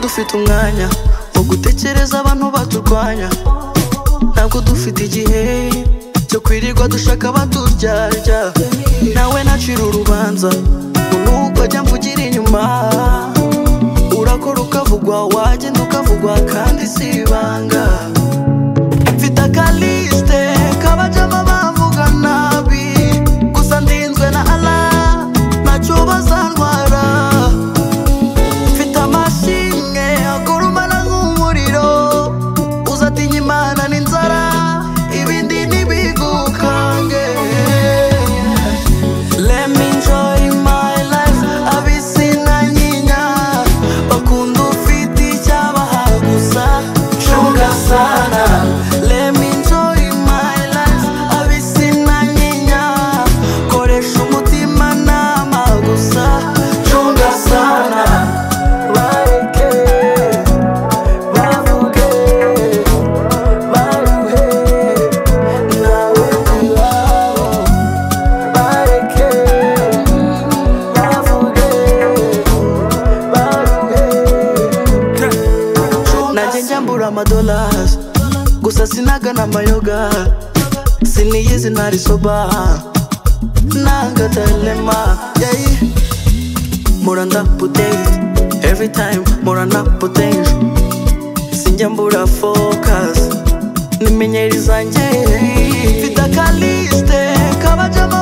dufite umwanya wo gutekereza abantu baturwanya ntabwo dufite igihe cyo kwirirwa dushaka abaturyarya nawe nacira urubanza ngo nuko ajya mvugira inyuma urakora ukavugwa wagenda ukavugwa kandi si ibanga mfite akalisite kabajamo abavuga nabi gusa ndinzwe na ala ntacyo bazantwara mfite amashimwe agurumana nk'umuriro uzatinya imana n'inzara ibindi ntibigukange Let me enjoy my life abisina nyinya bakunda ufite icyo abaha gusa cunga sana Let me enjoy my life abisina nyinya koresha umutima nama gusa cunga sana bareke bavuge baruhe nawe iwabo bareke bavuge baruhe najye njyambura amadolasi gusa sinaga n'amayoga siniyizi ntari soba nanga telema yeyi mura ndapudeyiti every time mura napudeje sinjya mbura fokasi nimenyeri zanjye mfite akalisite kabajamo